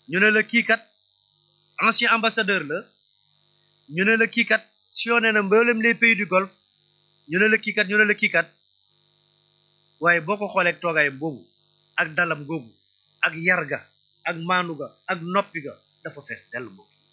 ñu ne la kii kat ancien ambassadeur la ñu ne la kii kat sillonné na mboolem les pays du golfe ñu ne la kii kat ñu ne la kii kat waaye boo ko xoolee ak toogaayam boobu ak dalam googu ak yarga ak maanu ga ak noppi ga dafa fees dell mbokk yi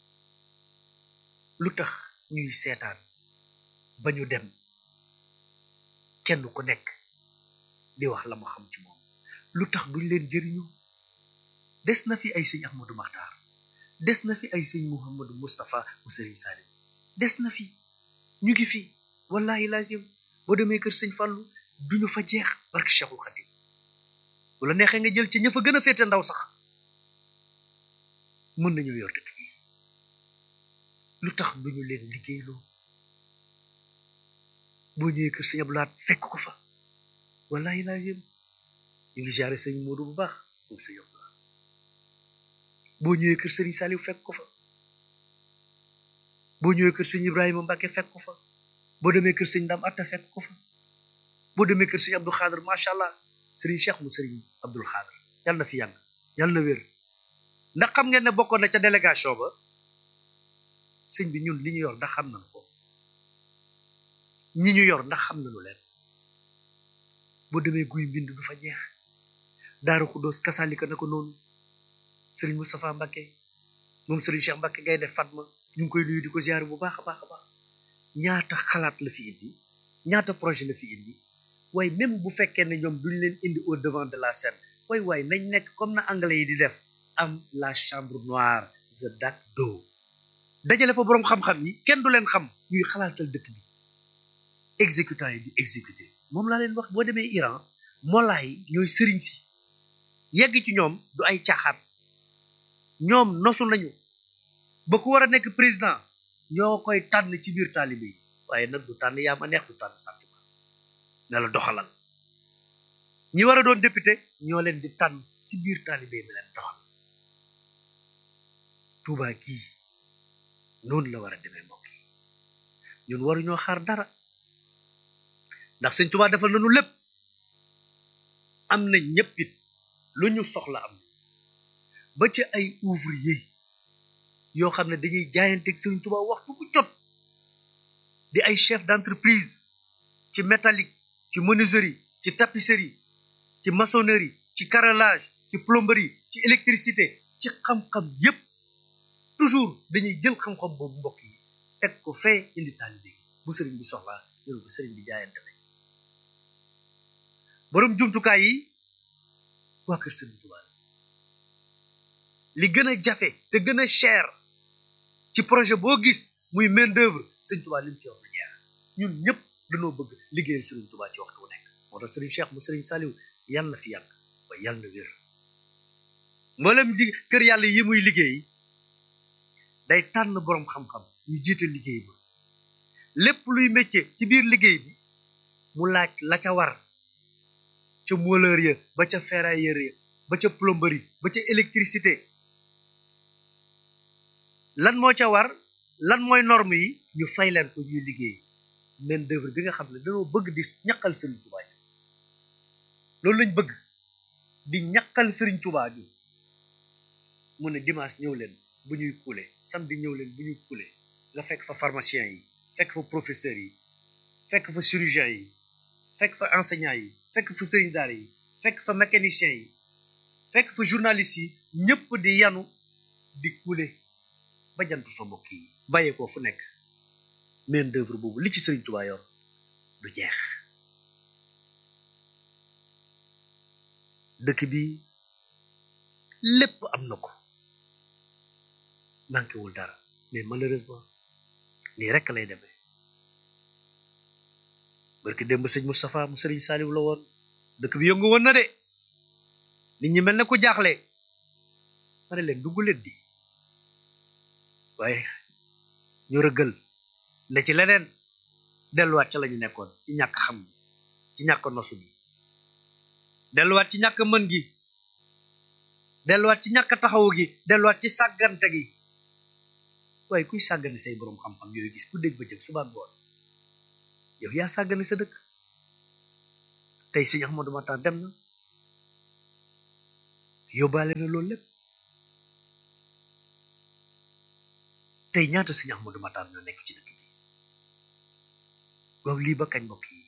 lu tax ñuy seetaan ba ñu dem kenn ku nekk di wax la mu xam ci moom lu tax duñ leen jëriñu des na fi ay sëñ Ahmadou Maxtaar des na fi ay sëñ Mouhamadou Moustapha mu sëriñ Salim des na fi ñu ngi fi wallahi lazim boo demee kër sëñ Fàllu duñu fa jeex barke Cheikhul Khadim bu la neexee nga jël ci ña fa gën a féete ndaw sax mën nañoo yor dëkk bi lu tax duñu leen liggéeyloo boo ñëwee kër sëñ Abdou Lahad fekk ko fa wallahi lazim ñu ngi jaare sëñ Modou bu baax moom sëñ Abdou Lahad boo ñëwee kër sëriñ Saliou fekk ko fa boo ñëwee kër sëñ Ibrahima Mbacke fekk ko fa boo demee kër sëñ Ndam Atta fekk ko fa boo demee kër sëñ Abdou Khader macha allah sëriñ Cheikh mu sëriñ Abdul Khader yàlla na fi yàgg yàlla na wér ndax xam ngeen ne bokkoon na ca délégation ba sëñ bi ñun li ñu yor ndax xam nañu ko ñi ñu yor ndax xam nañu leen boo demee guy mbind du fa jeex daaru xuddoos kasaalika na ko noonu sëriñ Moustapha Mbacke moom sëriñ Cheikh Mbacke ngay def Fatma ñu ngi koy nuyu di ko ziare bu baax a baax a baax ñaata xalaat la fi indi ñaata projet la fi indi waaye même bu fekkee ne ñoom duñ leen indi au devant de la scène waaye waaye nañ nekk comme na anglais yi di def am la chambre noire the dark door dajale fa boroom xam-xam yi kenn du leen xam ñuy xalaatal dëkk bi exécutant yi di exécuter moom laa leen wax boo demee Iran molaa yi ñooy sëriñ si yegg ci ñoom du ay caaxaan ñoom nosu nañu ba ku war a nekk président ñoo koy tànn ci biir taalibe yi waaye nag du tànn yaa ma neex du tànn sentiment ne la doxalal ñi war a doon député ñoo leen di tànn ci biir taalibe yi ne leen doxal Tuubaa gii noonu la war a demee mbokk yi ñun waruñoo xaar dara ndax sëñ Tuubaa defal nañu lépp am na ñëppit lu ñu soxla am ba ci ay ouvrier yoo xam ne dañuy jaayanteeg sëñ Tuubaa waxtu bu jot di ay chef d'entreprise ci métallique ci menuiserie ci tapisserie ci maçonnerie ci carrelage ci plomberie ci électricité ci xam-xam yépp toujours dañuy jël xam-xam boobu mbokk yi teg ko fee indi taalibe bu sëriñ bi soxlaa ñëw ko sëriñ bi jaayante nañ borom jumtukaay yi waa kër sëriñ Tuubaa li gën a jafe te gën a cher ci projet boo gis muy main d'œuvre sëriñ Tuubaa lim ci wax lu jeex ñun ñëpp dañoo bëgg liggéeyal sëriñ Tuubaa ci waxtu wu nekk moo tax sëriñ Cheikh mu sëriñ Saliou yàlla na fi yàgg waaye yàlla na wér mboolem di kër yàlla yi muy liggéey day tànn boroom xam-xam ñu jiite liggéey ba lépp luy métier ci biir liggéey bi mu laaj la ca war ca mouleur ya ba ca ferrailleur ya ba ca plomberie ba ca électricité lan moo ca war lan mooy norme yi ñu fay leen ko ñuy liggéey main d'œuvre bi nga xam ne dañoo bëgg di ñaqal Sëriñ Tuubaa ji loolu lañ bëgg di ñaqal Sëriñ Tuubaa ji mu ne dimanche ñëw leen bu ñuy kuule samedi ñëw leen bu ñuy kuule nga fekk fa pharmacien yi fekk fa professeurs yi fekk fa chirurgien yi fekk fa enseignant yi fekk fa sëriñ daara yi fekk fa mécanicien yi fekk fa journaliste yi ñëpp di yanu di kuule ba jantu sa mbokk yi bàyyee ko fu nekk main d'œuvre boobu li ci sëriñ Tuubaa yor du jeex dëkk bi lépp am na ko manqué wul dara mais malheureusement nii rek lay demee barki démb sëñ Moustapha mu sëriñ Saliou la woon dëkk bi yëngu woon na de nit ñi mel ne ku jaaxle ma ne leen dugg leen di waaye ñu rëggal ne ci leneen delluwaat ca la ñu nekkoon ci ñàkk xam gi ci ñàkk nosu gi delluwaat ci ñàkk mën gi delluwaat ci ñàkk taxawu gi delluwaat ci sàggante gi waaye kuy sàggane say boroom xam-xam yooyu gis ku dégg ba jëg suba ngoon yow yaa sàggane sa dëkk tey sëñ Ahmadou Matar dem na yóbbaale na loolu lépp tey ñaata sëñ Ahmadou Matar ñoo nekk ci dëkk bi waaw lii ba kañ mbokk yi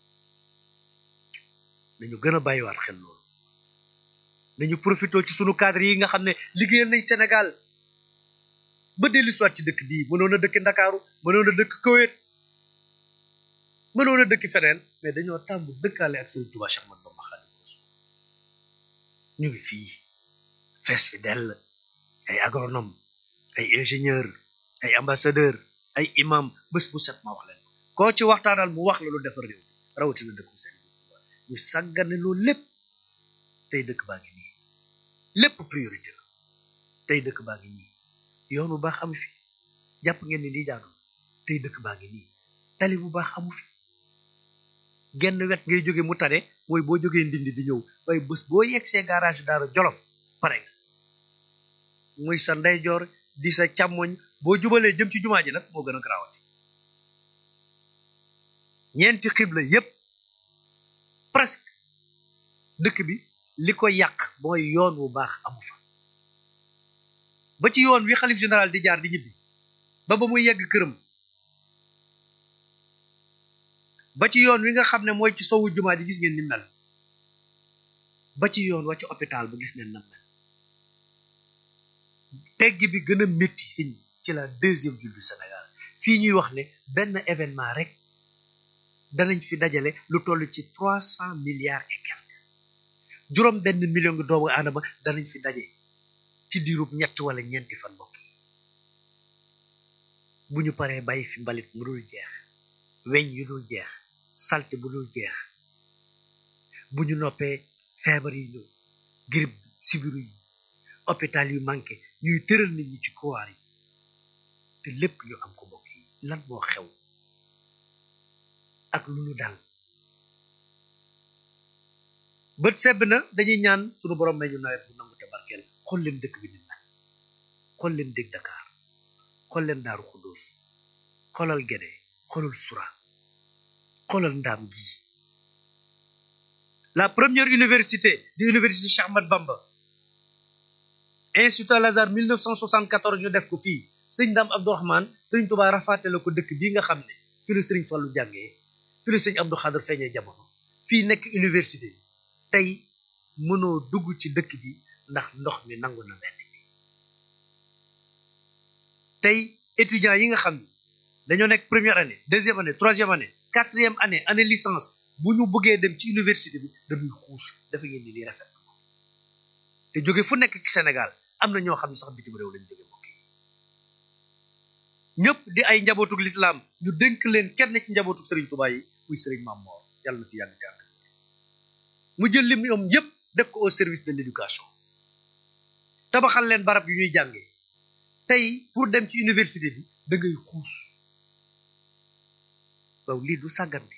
nañu gën a bàyyiwaat xel loolu nañu profité ci sunu cadre yi nga xam ne liggéeyal nañ Sénégal ba dellu soit ci dëkk bii mënoon a dëkk Ndakaaru mënoon a dëkk Koweït mënoon a dëkk feneen mais dañoo tàmb dëkkaale ak Sëriñ Tuubaa Cheikh Ahmadou Bamba Xaadimu Rasuul ñu ngi fii fees fi dell ay agronome ay ingénieur ay ambassadeur ay imam bés bu set ma wax leen koo ci waxtaanal mu wax la lu defar réew rawatina dëkku Sëriñ Tuubaa ñu sàggane loolu lépp tey dëkk baa ngi nii lépp priorité la tey dëkk baa ngi nii yoon bu baax amu fi jàpp ngeen ni lii jaadul tey dëkk baa ngi nii tali bu baax amu fi genn wet ngay jóge mu tane mooy boo jógee ndindi di ñëw waaye bés boo yegg see garage daara jolof pare nga muy sa ndeyjoor di sa càmmoñ boo jubalee jëm ci jumaa ji nag moo gën a garaawati ñeenti xibla yépp presque dëkk bi li ko yàq mooy yoon wu baax amu fa ba ci yoon wi xalif général di jaar di ñibbi ba ba muy yegg këram ba ci yoon wi nga xam ne mooy ci sowu jumaa ji gis ngeen ni mel ba ci yoon wa ci hôpital ba gis ngeen na mel tegg bi gën a métti siñ ci la deuxième ville du Sénégal fii ñuy wax ne benn événement rek danañ fi dajale lu toll ci trois cent milliards et quelque juróom benn million ngi doomu aadama danañ fi daje ci diirub ñett wala ñeenti fan mbokk yi bu ñu paree bàyyi fi mbalit mu dul jeex weñ yu dul jeex salte bu dul jeex bu ñu noppee feebar yi ñëw grippe bi sibiru yi hôpital yu manqué ñuy tëral nit ñi ci couloir yi te lépp ñu am ko mbokk yi lan moo xew ak lu ñu dal bët sebb na dañuy ñaan sunu borom may ñu nawet bu nangu te barkeel xool leen dëkk bi ni mel xool leen dëkk Dakar xool leen Daaru Xuddoos xoolal Gédé xoolal Sura xoolal Ndaam gi la première université di université Cheikh Ahmad Bamba Institut Al Azhar 1974 ñu def ko fii sëñ Ndam Abdourahmane sëriñ Tuubaa rafaate la ko dëkk bii nga xam ne fii la sëriñ Fallu jàngee fii la sëñ Abdou Khadre feeñee jamono fii nekk université tey mënoo dugg ci dëkk bi ndax ndox mi nangu na benn bi tey étudiants yi nga xam ne dañoo nekk première année deuxième année troisième année quatrième année année licence bu ñu bëggee dem ci université bi dañuy xuus dafa ngeen ni lii rafet te jóge fu nekk ci Sénégal am na ñoo xam ne sax bitim réew lañ jóge mbokk yi ñëpp di ay njabootug lislaam ñu dénk leen kenn ci njabootug sëriñ Tuubaa yi muy sëriñ Maam Moor yàlla na fi yàgg te ànd mu jël lim ñoom yëpp def ko au service de l'éducation tabaxal leen barab yu ñuy jàngee tey pour dem ci université bi da ngay xuus waaw lii du sàggante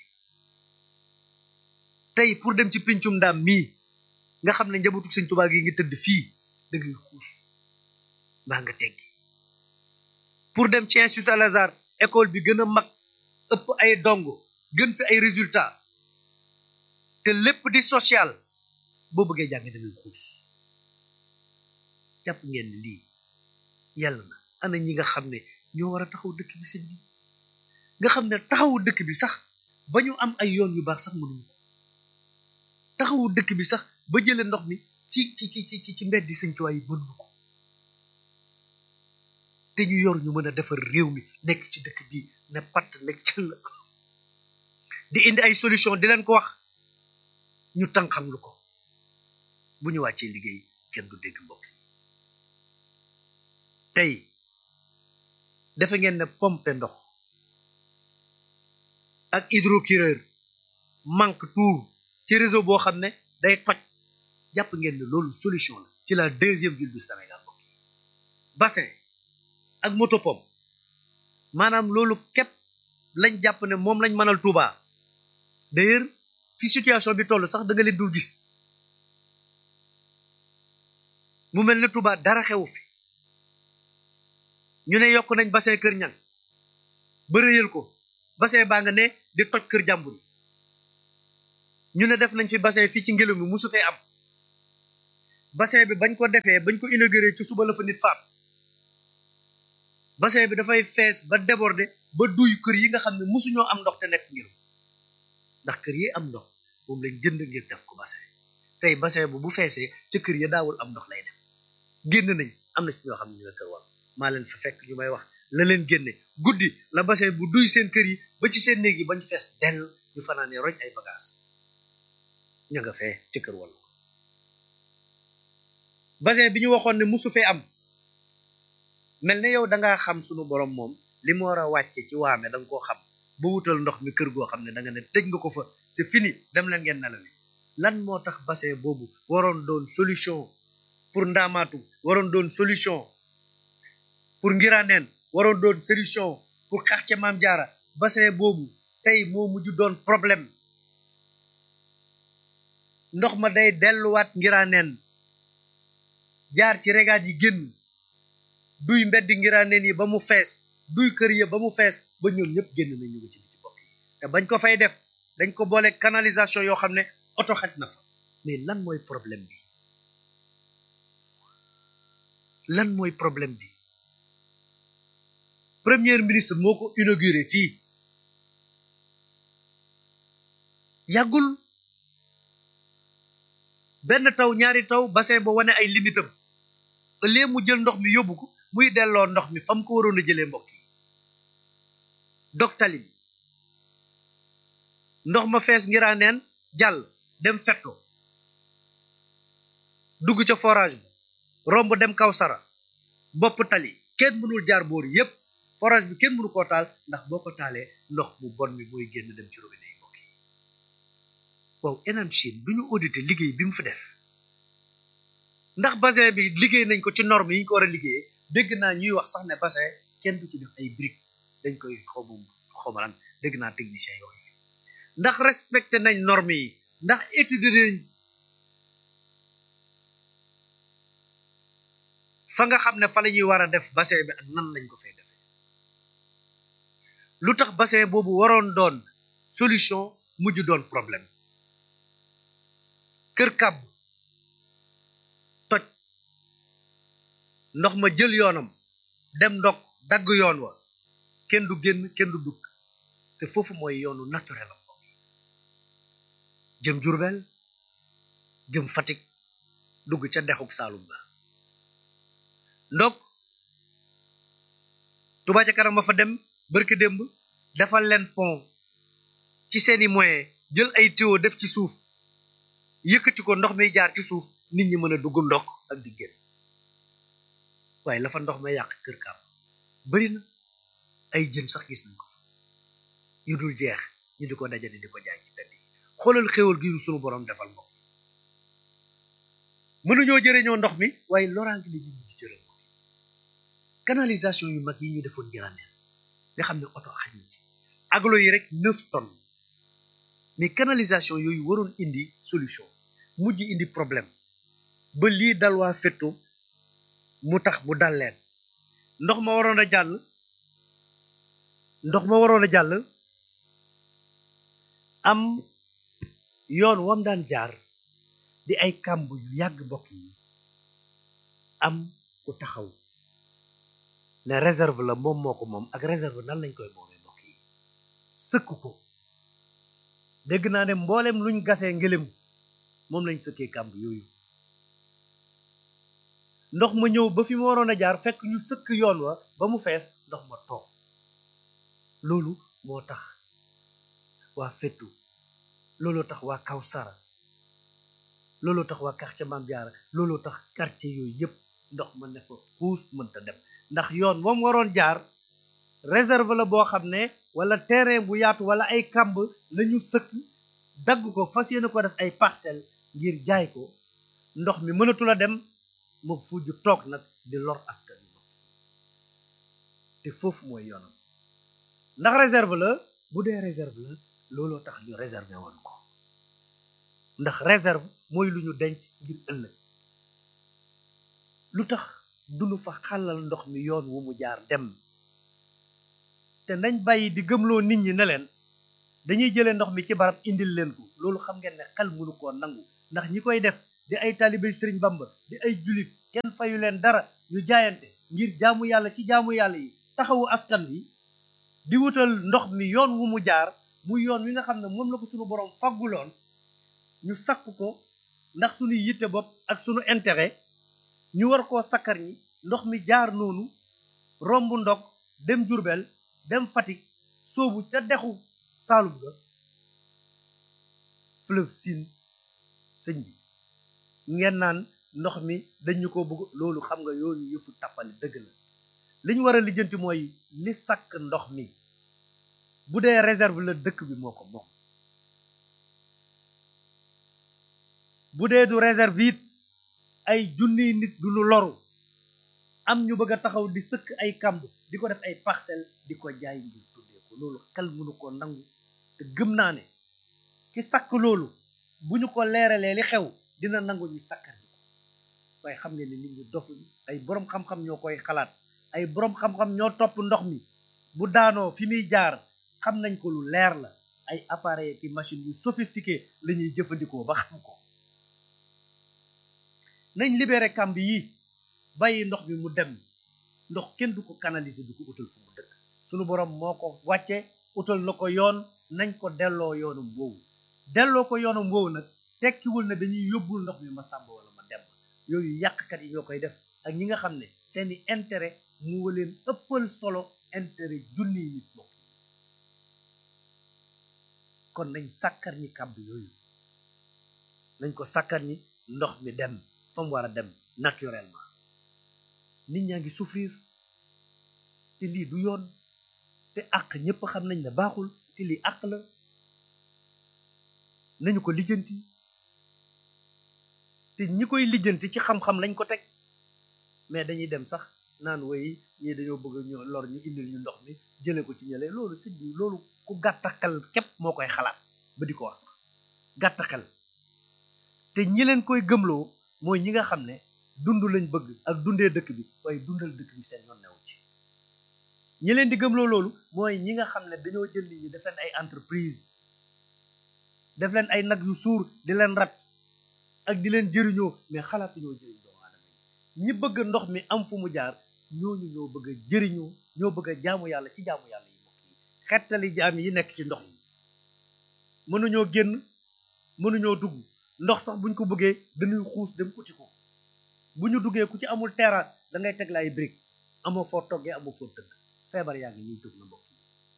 tey pour dem ci pincum ndaam mii nga xam ne njabootu sëñ Tuubaa gi ngi tëdd fii da ngay xuus mbaa nga teggi pour dem ci Institut Al Azhar école bi gën a mag ëpp ay dongo gën fi ay résultats te lépp di social boo bëggee jàng da ngay xuus jàpp ngeen ni lii yàlla na ana ñi nga xam ne ñoo war a taxaw dëkk bi sëñ bi nga xam ne taxawu dëkk bi sax ba ñu am ay yoon yu baax sax mënuñu ko taxawu dëkk bi sax ba jëlee ndox mi ci ci ci ci ci mbedd di sëñ Tuubaa yi mënuñu ko te ñu yor ñu mën a defar réew mi nekk ci dëkk bi ne patt nekk ci la di indi ay solution di leen ko wax ñu tànqam lu ko bu ñu wàccee liggéey kenn du dégg mbokk yi tey defe ngeen ne pompe ndox ak hydrocureur manque tout ci réseau boo xam ne day toj jàpp ngeen ne loolu solution la ci la deuxième ville du Sénégal mbokk yi bassin ak moto pompe maanaam loolu képp lañ jàpp ne moom lañ mënal Touba d'ailleurs fi situation bi toll sax da nga leen dul gis mu mel ne Touba dara xewu fi ñu ne yokk nañ bassin kër ñang ba rëyal ko bassin baa nga ne di toj kër jàmbur ñu ne def nañ fi bassin fii ci ngelaw mi musu fee am bassin bi bañ ko defee bañ ko inauguré ci suba la fa nit faat bassin bi dafay fees ba déborder ba duy kër yi nga xam ne mosuñoo am ndox te nekk ngir ndax kër yi am ndox moom lañ jënd ngir def ko bassin tey bassin bu bu feesee ca kër ya daawul am ndox lay dem génn nañ am na ci ñoo xam ne ñu nga kër wal maa leen fa fekk ñu may wax la leen génne guddi la bassin bu duy seen kër yi ba ci seen néeg yi bañ fees dell ñu fanaanee roñ ay bagage ña nga fee ci kër wal bassin bi ñu waxoon ne musu fee am mel ne yow da ngaa xam sunu borom moom li mu war a wàcce ci waame da nga koo xam ba wutal ndox mi kër goo xam ne da nga ne tëj nga ko fa c'est fini dem leen ngeen nelawi lan moo tax bassin boobu waroon doon solution pour ndaamaatu waroon doon solution pour ngiraneen waroon doon solution pour quartier Maam Jaara bassin boobu tey moo mujj doon problème ndox ma day delluwaat ngiraneen jaar ci regaat yi génn duy mbeddi ngiraneen yi ba mu fees duy kër ya ba mu fees ba ñoom ñëpp génn na ñu ngi ci biti bokk yi te bañ ko fay def dañ ko boole canalisation yoo xam ne oto xaj na fa mais lan mooy problème bi lan mooy problème bi premier ministre moo ko inauguré fii yàggul benn taw ñaari taw bassin ba wane ay limitam ëllëg mu jël ndox mi yóbbu ko muy delloo ndox mi fam ko waroon a jëlee mbokk yi dog tali bi ndox ma fees ngiraa neen jàll dem fetto dugg ca forage bi romb dem kaw sara bopp tali kenn mënul jaar boor yépp forage bi kenn mënu koo taal ndax boo ko taalee ndox mu bon mi mooy génn dem ci robinet yi mbokk yi waaw Enan Chine du ñu audité liggéey bi mu fi def ndax bassin bi liggéey nañ ko ci norme yi ñu ko war a liggéeyee dégg naa ñuy wax sax ne bassin kenn du ci def ay briques dañ koy xawma xawmalan dégg naa technicien yooyu ndax respecté nañ norme yi ndax étude nañ fa nga xam ne fa la ñuy war a def bassin bi ak nan lañ ko fay defee lu tax bassin boobu waroon doon solution mujj doon problème kër kàbb toj ndox ma jël yoonam dem ndok dagg yoon wa kenn du génn kenn du dugg te foofu mooy yoonu naturel am mbokk jëm Jurbel jëm Fatick dugg ca dexuk Saalum la ndok Touba ca kanam ma fa dem barki démb defal leen pont ci seeni moyen jël ay tuyau def ci suuf yëkkati ko ndox mi jaar ci suuf nit ñi mën a dugg ndokk ak di génn waaye la fa ndox ma yàq kër kaam bari na ay jën sax gis nañ ko fa yu dul jeex ñu di ko dajale di ko jaay ci tedd yi xoolal xéwal gi sunu borom defal mbokk mënuñoo jëriñoo ndox mi waaye loraange la ñu mujj jëral mbokk canalisation yu mag yi ñu defoon njëraneen nga xam ne oto xaj na ci aglo yi rek neuf tonnes mais canalisation yooyu waroon indi solution mujj indi problème ba lii dal waa fetto mu tax mu dal leen ndox ma waroon a jàll ndox ma waroon a jàll am yoon wam daan jaar di ay kàmb yu yàgg mbokk yi am ku taxaw ne réserve la moom moo ko moom ak réserve nan lañ koy moomee mbokk yi sëkk ko dégg naa ne mboolem luñ gasee ngelem moom lañ sëkkee kàmb yooyu ndox ma ñëw ba fi mu waroon a jaar fekk ñu sëkk yoon wa ba mu fees ndox ma toog loolu moo tax waa fettu looloo tax waa Kawsara looloo tax waa quartier Mame Diarra looloo tax quartier yooyu yëpp ndox ma ne fa xuus mënta dem ndax yoon moom waroon jaar réserve la boo xam ne wala terrain bu yaatu wala ay kamb lañu sëkk dagg ko fas yéene ko def ay parcelle ngir jaay ko ndox mi mënatul a dem mu fujj toog nag di lor askan wi te foofu mooy yoonam ndax réserve la bu dee réserve la looloo tax ñu réserver woon ko ndax réserve mooy lu ñu denc ngir ëllëg lu tax duñu fa xàllal ndox mi yoon wu mu jaar dem te nañ bàyyi di gëmloo nit ñi ne leen dañuy jëlee ndox mi ci barab indil leen ko loolu xam ngeen ne xel mënu koo nangu ndax ñi koy def di ay taalibe sëriñ bamba di ay julit kenn fayu leen dara ñu jaayante ngir jaamu yàlla ci jaamu yàlla yi taxawu askan bi di wutal ndox mi yoon wu mu jaar muy yoon wi nga xam ne moom la ko suñu borom fagguloon ñu sakk ko ndax suñu yitte bopp ak suñu intérêt ñu war koo sakkar ñi ndox mi jaar noonu romb ndog dem Jurbel dem Fatick soobu ca dexu Saalum ga fleuve Sine sëñ bi ngeen naan ndox mi dañu ko bëgg loolu xam nga yooyu yëfu tappale dëgg la li ñu war a lijjanti mooy li sakk ndox mi bu dee réserve la dëkk bi moo ko moom bu dee du réserve it ay junniy nit du ñu loru am ñu bëgg a taxaw di sëkk ay kamb di ko def ay parcelle di ko jaay ngir tuddee ko loolu xel mënu ko nangu te gëm naa ne ki sakk loolu bu ñu ko leeralee li xew dina nangu ñu sakkar ko waaye xam ngeen ne nit ñi dof ay boroom xam-xam ñoo koy xalaat ay boroom xam-xam ñoo topp ndox mi bu daanoo fi muy jaar xam nañ ko lu leer la ay appareil ki machine yu sophistiqué la ñuy jëfandikoo ba xam ko nañ libéré kamb yi bàyyi ndox mi mu dem ndox kenn du ko canaliser du ko utal fu mu dëkk sunu borom moo ko wàcce utal na ko yoon nañ ko delloo yoonum woowu delloo ko yoonum woowu nag tekkiwul ne dañuy yóbbul ndox mi ma sàmb wala ma dem yooyu yàqkat yi ñoo koy def ak ñi nga xam ne seeni intérêt mu leen ëppal solo intérêt junniy nit bokk kon nañ sàkkar ñi kàmb yooyu nañ ko sàkkar ñi ndox mi dem fa mu war a dem naturellement nit ñaa ngi souffrir te lii du yoon te àq ñépp xam nañ ne baaxul te lii àq la nañu ko lijjanti te ñi koy lijjanti ci xam-xam lañ ko teg mais dañuy dem sax naan way ñii dañoo bëgg ñu lor ñu indil ñu ndox mi jële ko ci ñële loolu sëñ bi loolu ku gàtta xel képp moo koy xalaat ba di ko wax sax gàtta xel te ñi leen koy gëmloo mooy ñi nga xam ne dund lañ bëgg ak dundee dëkk bi waaye dundal dëkk bi seen yoon newu ci ñi leen di gëmloo loolu mooy ñi nga xam ne dañoo jël nit ñi def leen ay entreprise def leen ay nag yu suur di leen rat ak di leen jëriñoo mais xalaatuñoo jëriñ doomu aadama yi ñi bëgg ndox mi am fu mu jaar ñooñu ñoo bëgg a jëriñoo ñoo bëgg a jaamu yàlla ci jaamu yàlla yi mbokk yi xettali jaam yi nekk ci ndox yi mënuñoo génn mënuñoo dugg ndox sax buñ ko bëggee dañuy xuus dem uti ko bu ñu duggee ku ci amul terrasse da ngay teg la ay brique amoo foo toggee amoo foo tëdd feebar yaa ngi ñuy jóg na mbokk yi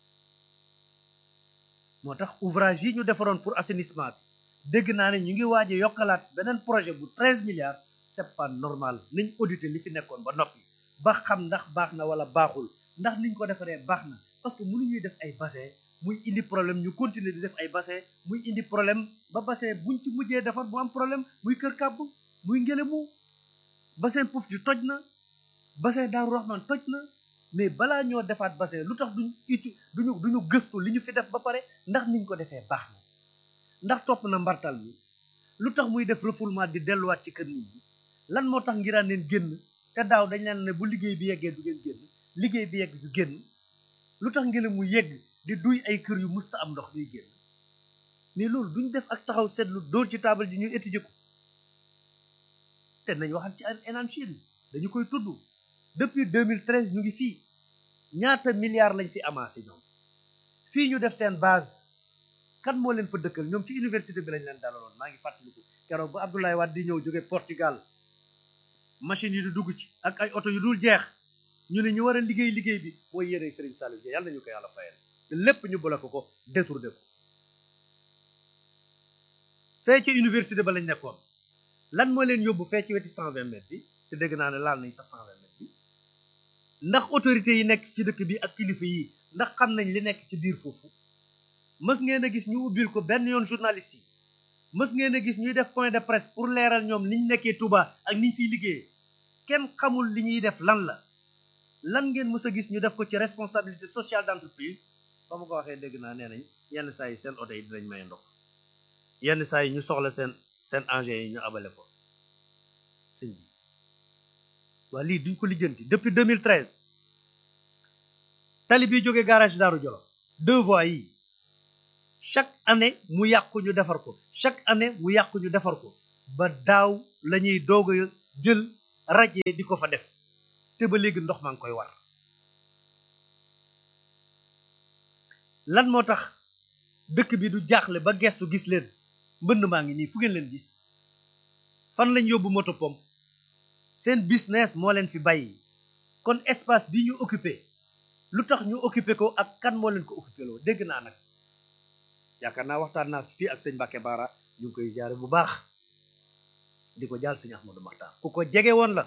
moo tax ouvrage yi ñu defaroon pour assainissement bi dégg naa ne ñu ngi waaj a yokkalaat beneen projet bu treize milliards c'est pas normal nañ auditer li fi nekkoon ba noppi ba xam ndax baax na wala baaxul ndax niñ ko defaree baax na parce que mënuñuy def ay bassin muy indi problème ñu continuer di def ay bassin muy indi problème ba bassin buñ ci mujjee defar bu am problème muy kër kàbb muy ngelemu bassin Pouf di toj na bassin Daaru Rahman toj na mais balaa ñoo defaat bassin lu tax duñ uti duñu duñu gëstu li ñu fi def ba pare ndax niñ ko defee baax na ndax topp na mbartal mi lu tax muy def refoulement di delluwaat ci kër nit ñi lan moo tax ngiraan leen génn te daaw dañ leen ne bu liggéey bi yeggee du ngeen génn liggéey bi yegg du génn lu tax ngelaw mu yegg di duy ay kër yu musta am ndox ñuy génn mais loolu duñ def ak taxaw seetlu dóor ci taabal ji ñuy étudier ko te nañ waxal ci enam Chine dañu koy tudd depuis 2013 ñu ngi fii ñaata milliards lañ fi amassé ñoom fii ñu def seen base kan moo leen fa dëkkal ñoom ci université bi lañ leen dalaloon maa ngi fàttaliku keroog ba Abdoulaye Wade di ñëw jóge Portugal machine yi di dugg ci ak ay oto yu dul jeex ñu ne ñu war a liggéey liggéey bi mooy yéene Serigne Saliou Dia yàlla nañu ko yàlla fayal te lépp ñu bloqué ko détourné ko fee ci université ba lañ nekkoon lan moo leen yóbbu fee ci weti 120 mètres bi te dégg naa ne laal nañ sax 120 mètres bi ndax autorité yi nekk ci dëkk bi ak kilifa yi ndax xam nañ li nekk ci biir foofu mës ngeen a gis ñu ubbil ko benn yoon journaliste yi mës ngeen a gis ñuy def point de presse pour leeral ñoom niñ nekkee Touba ak niñ fiy liggéeyee kenn xamul li ñuy def lan la lan ngeen mës a gis ñu def ko ci responsabilité sociale d'entreprise ba ma ko waxee dégg naa nee nañ yenn saa yi seen oto yi dinañ may ndox yenn saa yi ñu soxla seen seen engins yi ñu abale ko sëñ bi waa lii duñ ko lijjanti depuis 2013 tali bi jógee garage Daaru Jolof deux voies yi chaque année mu yàqu ñu defar ko chaque année mu yàqu ñu defar ko ba daaw la ñuy doog a jël rajee di ko fa def te ba léegi ndox maa ngi koy war lan moo tax dëkk bi du jaaxle ba gestu gis leen mbënd maa ngi nii fu ngeen leen gis fan lañ yóbbu moto pompe seen business moo leen fi bàyyi kon espace bi ñu occupé lu tax ñu occupé ko ak kan moo leen ko occupé loo dégg naa nag yaakaar naa waxtaan naa fii ak sëñ Mbacke Baara ñu ngi koy ziare bu baax di ko jaal sëñ Ahmadou Maxtaar ku ko jege woon la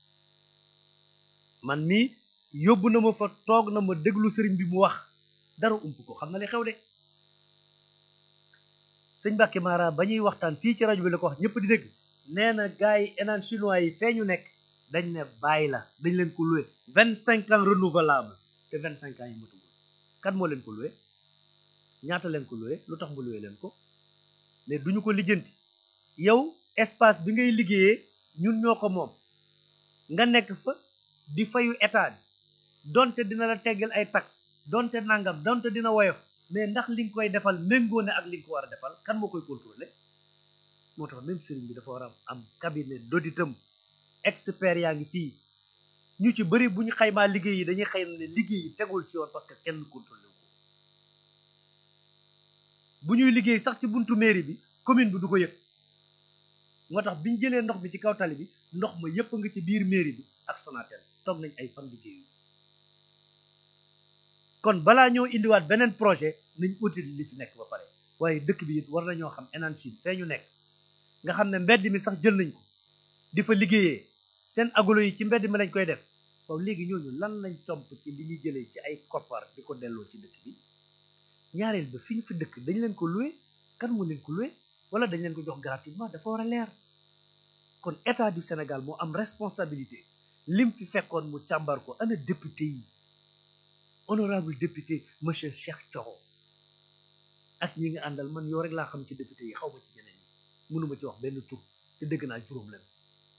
man mii yóbbu na ma fa toog na ma déglu sëriñ bi mu wax dara ump ko xam na li xew de sëñ Mbacke Baara ba ñuy waxtaan fii ci rajo bi la ko wax ñëpp di dégg nee na gars yi enaan chinois yi fee ñu nekk dañ ne bàyyi la dañ leen ko loué vingt cinq ans renouvelable te vingt cinq ans yi matugul kan moo leen ko loué ñaata leen ko loué lu tax mu loué leen ko mais duñu ko lijjanti yow espace bi ngay liggéeyee ñun ñoo ko moom nga nekk fa di fayu état bi donte dina la teggal ay taxes donte nangam donte dina woyof mais ndax li nga koy defal méngoo ne ak li nga ko war a defal kan moo koy contrôler moo tax même sëriñ bi dafa war a am cabinet d'auditam expert yaa ngi fii ñu ci bëri bu ñu xaymaa liggéey yi dañuy xëy ne liggéey yi tegul ci yoon parce que kenn contrôlé wu ko bu ñuy liggéey sax ci buntu mairie bi commune bi du ko yëg moo tax bi ñu jëlee ndox bi ci kaw tali bi ndox ma yëpp nga ci biir mairie bi ak Sonatel toog nañ ay fan liggéeyu kon balaa ñoo indiwaat beneen projet nañ audit li fi nekk ba pare waaye dëkk bi it war nañoo xam enan Chine fee ñu nekk nga xam ne mbedd mi sax jël nañ ko di fa liggéeyee seen agolo yi ci mbedd mi lañ koy def waaw léegi ñooñu lan lañ tomp ci li ñuy jëlee ci ay koppar di ko delloo ci dëkk bi ñaareel ba fi ñu fi dëkk dañ leen ko loué kan moo leen ko loué wala dañ leen ko jox gratuitement dafa war a leer kon état du Sénégal moo am responsabilité lim fi fekkoon mu càmbar ko ana député yi honorable député monsieur Cheikh Thioro ak ñi nga àndal man yow rek laa xam ci député yi xaw ma ci ñeneen ñi mënuma ci wax benn tur te dëgg naa juróom leen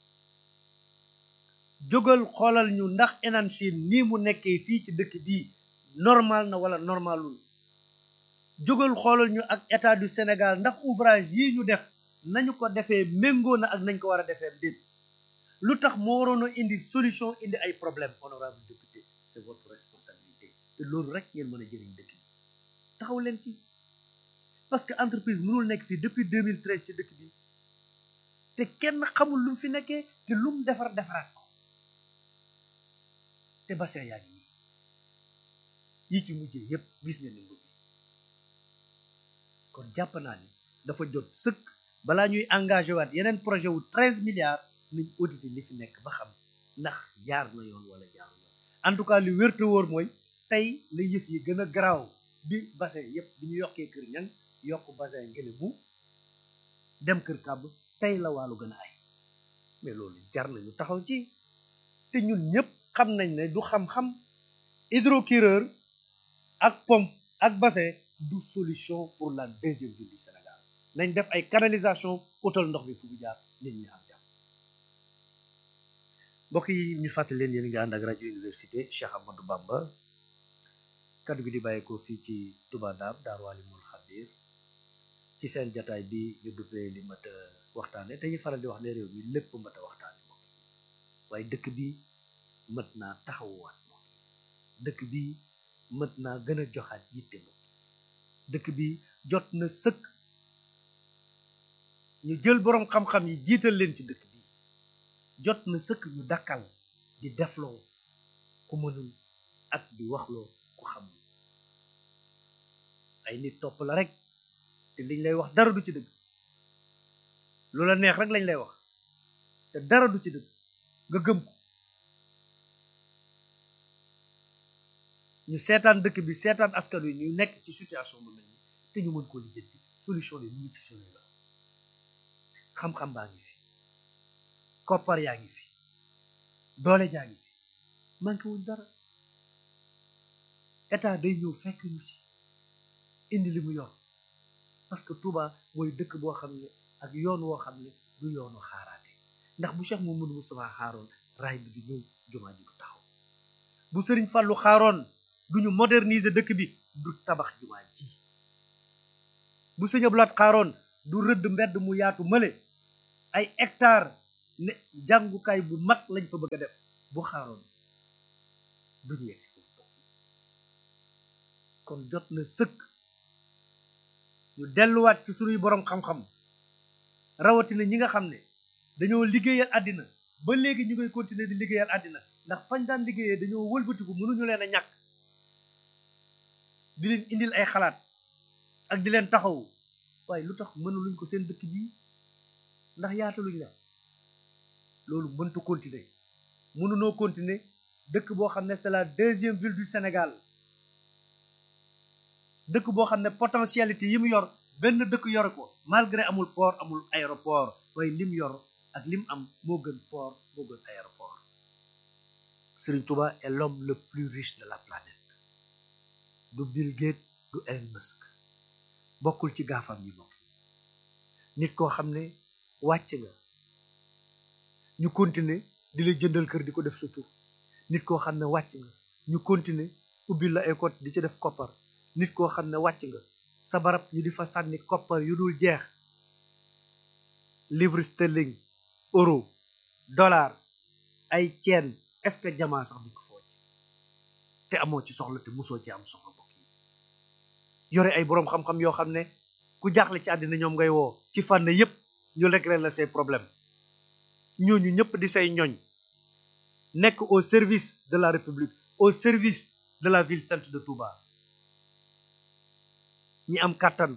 jógal xoolal ñu ndax Enan Chine nii mu nekkee fii ci dëkk bii normal na wala normalul jógal xoolal ñu ak état du Sénégal ndax ouvrage yi ñu def nañu ko defee méngoo na ak nañ ko war a defee déet lu tax moo waroon a indi solution indi ay problème honorable député c'est votre responsabilité te loolu rek ngeen mën a jëriñ dëkk bi taxaw leen ci parce que entreprise mënul nekk fii depuis 2013 ci dëkk bi te kenn xamul lu mu fi nekkee te lu mu defar defaraat ko te bassin yaa ngi nii yi ci mujjee yépp gis ngeen ni mujj kon jàpp naa ni dafa jot sëkk balaa ñuy engagé waat yeneen projet wu treize milliards nañ audité li fi nekk ba xam ndax jaar na yoon wala jaar yoon en tout cas li wér te wóor mooy tey la yëf yi gën a garaaw bi bassin yépp bi ñu yokkee kër ñan yokk bassin ngele bu dem kër kàbb tey la wàllu gën a ay mais loolu jar nañu taxaw ci te ñun ñëpp xam nañ ne du xam-xam hydrocureur ak pompe ak bassin du solution pour la deuxième ville du Sénégal nañ def ay canalisation utal ndox bi fu mu jaar nit ñi am jàmm mbokk yi ñu fàttali leen yéen nga ànd ak rajo université Cheikh Amadou Bamba kaddu gi di bàyyeekoo fii ci Touba Ndam Daaru Alimul Xabir ci seen jataay bi ñu duppee li mat a waxtaane te ñu faral di wax ne réew mi lépp mat a waxtaane mbokk yi waaye dëkk bi mët naa taxawuwaat mbokk yi dëkk bi mët naa gën a joxaat yitte mbokk yi dëkk bi jot na sëkk ñu jël boroom xam-xam yi jiital leen ci dëkk bi jot na sëkk ñu dakkal di defloo ku mënul ak di waxloo ku xamul ay nit topp la rek te liñ lay wax dara du ci dëgg lu la neex rek lañ lay wax te dara du ci dëgg nga gëm ko ñu seetaan dëkk bi seetaan askan wi ñu nekk ci situation bu mel nii te ñu mën koo lijjanti solution yi mu ngi ci sunu la xam-xam baa ngi fi koppar yaa ngi fi doole jaa ngi fi manqué wuñ dara état day ñëw fekk ñu ci indi li mu yor parce que Touba mooy dëkk boo xam ne ak yoon woo xam ne du yoonu xaaraate ndax bu Cheikh Mouhamadou Moustapha xaaroon raay bi du ñëw jumaa ji du taxaw bu Sëriñ Fàllu xaaroon duñu moderniser dëkk bi du tabax jumaa ji bu Sëñ Abdu Laat xaaroon du rëdd mbedd mu yaatu mële ay hectare ne jàngukaay bu mag lañ fa bëgg a def bu xaaroon duñu yegg si foofu kon jot na sëkk ñu delluwaat ci sunuy boroom xam-xam rawatina ñi nga xam ne dañoo liggéeyal àddina ba léegi ñu ngay continuer di liggéeyal àddina ndax fañ daan liggéeyee dañoo wëlbatiku mënuñu leen a ñàkk di leen indil ay xalaat ak di leen taxawu waaye lu tax mënuluñ ko seen dëkk bii ndax yaataluñ la loolu mëntu continuer mënunoo continuer dëkk boo xam ne c'est la deuxième ville du Sénégal dëkk boo xam ne potentialité yi mu yor benn dëkk yore ko malgré amul port amul aéroport waaye lim yor ak lim am moo gën port moo gën aéroport Serigne Touba est l'homme le plus riche de la planète du Bill Gates du Elon Musk bokkul ci gaafam yi bokk nit koo xam ne wàcc nga ñu continuer di la jëndal kër di ko def sa tur nit koo xam ne wàcc nga ñu continuer ubbil la ay compte di ci def koppar nit koo xam ne wàcc nga sa barab ñu di fa sànni koppar yu dul jeex livre sterling euro dollar ay ceen est-ce que jamaa sax duñ ko fooj te amoo ci soxla te musoo ci am soxla bokk yi yore ay boroom xam-xam yoo xam ne ku jaaxle ci àddina ñoom ngay woo ci fànn yépp ñu régler la say problème ñooñu ñëpp di say ñoñ nekk au service de la république au service de la ville sainte de Touba ñi am kàttan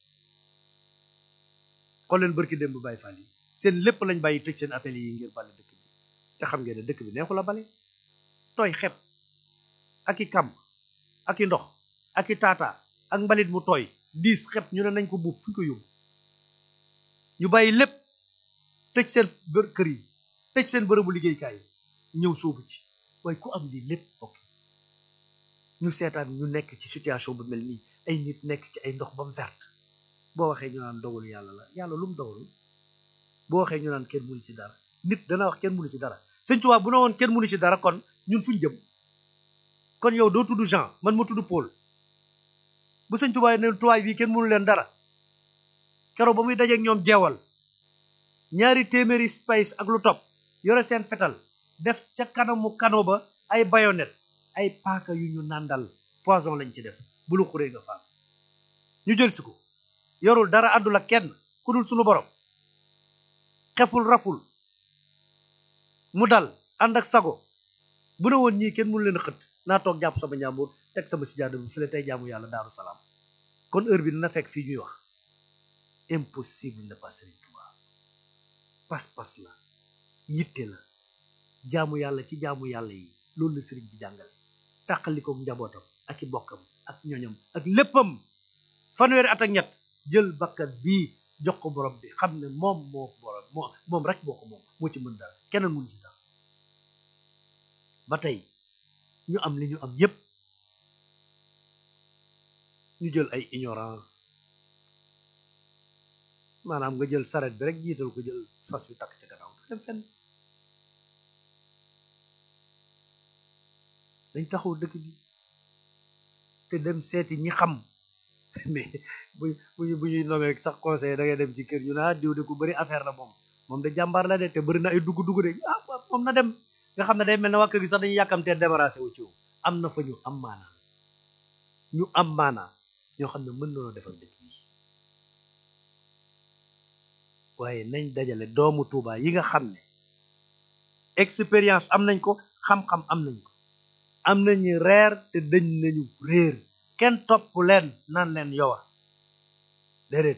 xool leen bërki démb Baye Fall yi seen lépp lañ bàyyi tëj seen atelier yi ngir bale dëkk bi te xam ngeen ne dëkk bi neexu la bale tooy xepp ak i kàmb ak i ndox ak i taata ak mbalit mu tooy diis xepp ñu ne nañ ko buub fu ñu ko yóbbu ñu bàyyi lépp tëj seen bër kër yi tëj seen bërëbu liggéeykaay yi ñëw soobu ci waaye ku am lii lépp bokk ñu seetaan ñu nekk ci situation bu mel nii ay nit nekk ci ay ndox ba mu vert boo waxee ñu naan dogalu yàlla la yàlla lu mu dogalu boo waxee ñu naan kenn mënu ci dara nit dana wax kenn mënu ci dara sëñ Tuubaa bu ne woon kenn mënu ci dara kon ñun fuñ jëm kon yow doo tudd Jean man ma tudd Paul bu sëñ Tuubaa ne tubaay bii kenn mënu leen dara keroog ba muy dajeek ñoom jeewal ñaari téeméeri space ak lu topp yore seen fetal def ca kanamu kano ba ay bayonet ay paaka yu ñu nàndal poison lañ ci def bu lu xuree nga faam ñu jël si ko yorul dara àndul ak kenn ku dul sunu borom xeful raful mu dal ànd ak sago bu ne woon ñii kenn mënu leen xët naa toog jàpp sama njàmbur teg sama sijaada bi fi la tey jaamu yàlla daaru salaam kon heure bi dina fekk fii ñuy wax impossible ne pas Serigne Touba pas-pas la yitte la jaamu yàlla ci jaamu yàlla yi loolu la sëriñ bi jàngale tàqalikook njabootam ak i bokkam ak ñoñam ak léppam fanweeri at ak ñett jël bakkat bii jox ko borom bi xam ne moom moo borom moo moom rek moo ko moom moo ci mën dara keneen mun ci dara ba tey ñu am li ñu am yépp ñu jël ay ignorant maanaam nga jël saret bi rek jiital ko jël fas wi takk ci gannaaw du dem fenn dañ taxaw dëkk bi te dem seeti ñi xam mais bu bu bu ñuy nomee sax conseil da ngay dem ci kër ñu naa diw de ku bëri affaire la moom moom de jàmbaar la de te bëri na ay dugg-dugg de ah moom na dem nga xam ne day mel ne waa kër gi sax dañuy yàkkamtee débarrassé wu ci am na fa ñu am maanaa ñu am maanaa ñoo xam ne mën nañoo defar dëkk bi waaye nañ dajale doomu Tuuba yi nga xam ne expérience am nañ ko xam-xam am nañ ko am nañu reer te dañ nañu réer kenn topp leen naan leen yowa déedéet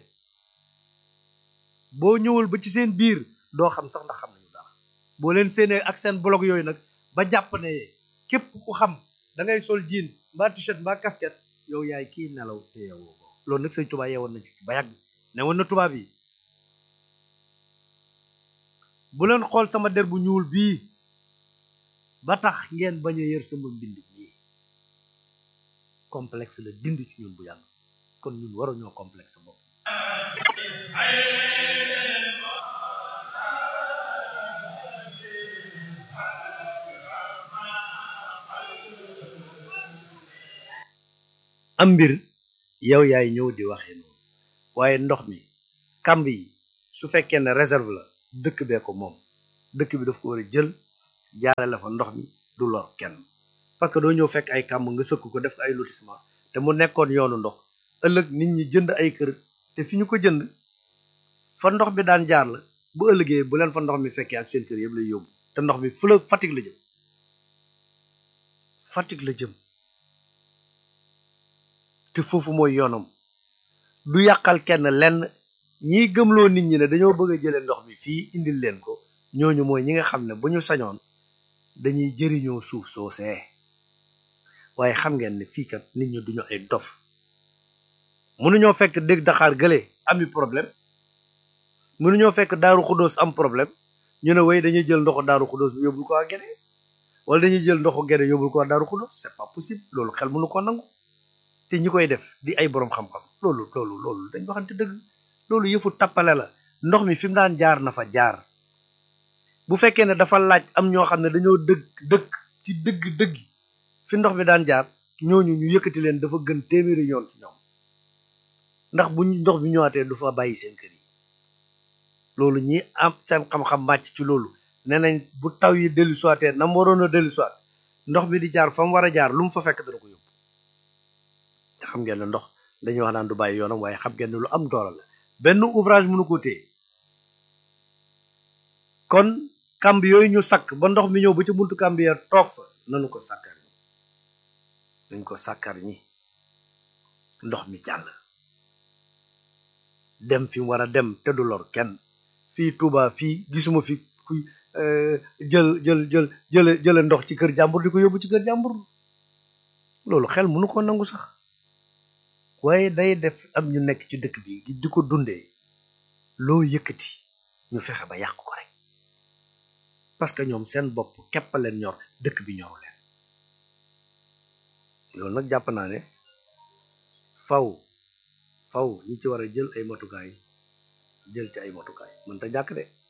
boo ñëwul ba ci seen biir doo xam sax ndax xam nañu dara boo leen séenee ak seen blog yooyu nag ba jàpp ne képp ku xam da ngay sol jean mbaa t-shirt mbaa casquette yow yaay kii nelaw te yeewoo ko loolu nag sëñ Tuubaa yeewoon na ci ba yàgg ne woon na tubaab yi bu leen xool sama der bu ñuul bii ba tax ngeen bañ a yër sama mbind bii complexe la dind ci ñun bu yàgg kon ñun waruñoo complexe bopp am mbir yow yaay ñëw di waxee noonu waaye ndox mi kamb yi su fekkee ne réserve la dëkk bee ko moom dëkk bi daf ko war a jël jaare la fa ndox mi du lor kenn parce que doo ñëw fekk ay kàmb nga sëkk ko def ko ay lotissement te mu nekkoon yoonu ndox ëllëg nit ñi jënd ay kër te fi ñu ko jënd fa ndox bi daan jaar la bu ëllëgee bu leen fa ndox mi fekkee ak seen kër yëpp lay yóbbu te ndox mi fu la Fatick la jëm Fatick la jëm te foofu mooy yoonam du yàqal kenn lenn ñiy gëmloo nit ñi ne dañoo bëgg a jëlee ndox mi fii indil leen ko ñooñu mooy ñi nga xam ne bu ñu sañoon dañuy jëriñoo suuf soosee waaye xam ngeen ne fii kat nit ñi duñu ay dof mënuñoo fekk dégg Dakar gële ami problème mënuñoo fekk Daaru Xuddoos am problème ñu ne way dañuy jël ndoxu Daaru Xuddoos bi yóbbul ko waa Gede wala dañuy jël ndoxu Gede yóbbul ko waa Daaru Xuddoos c'est pas possible loolu xel mënu ko nangu te ñi koy def di ay boroom xam-xam loolu loolu loolu dañ waxante dëgg loolu yëfu tappale la ndox mi fi mu daan jaar na fa jaar bu fekkee ne dafa laaj am ñoo xam ne dañoo dëkk dëkk ci dëgg dëgg fi ndox mi daan jaar ñooñu ñu yëkkati leen dafa gën téeméeri yoon ci ñoom ndax bu ndox bi ñëwaatee du fa bàyyi seen kër yi loolu ñi am seen xam-xam màcc ci loolu nee nañ bu taw yi dellu soitee na mu waroon a dellu soit ndox mi di jaar fa mu war a jaar lu mu fa fekk dana ko yóbbu te xam ngeen ne ndox dañuy wax naan du bàyyi yoonam waaye xam ngeen ne lu am doole la benn ouvrage mënu ko téye kon kamb yooyu ñu sakk ba ndox mi ñëw ba ci buntu kamb ya toog fa nanu ko sàkkar ñi dañ ko sàkkar ñi ndox mi jàll dem fi mu war a dem te du lor kenn fii Touba fii gisuma fi kuy jël jël jël jële jële ndox ci kër jàmbur di ko yóbbu ci kër jàmbur loolu xel mënu ko nangu sax waaye day def am ñu nekk ci dëkk bi di ko dundee loo yëkkati ñu fexe ba yàq ko rek parce que ñoom seen bopp képp leen ñor dëkk bi ñoru leen loolu nag jàpp naa ne faw faw ñi ci war a jël ay matukaay jël ci ay matukaay mën ta jàkk de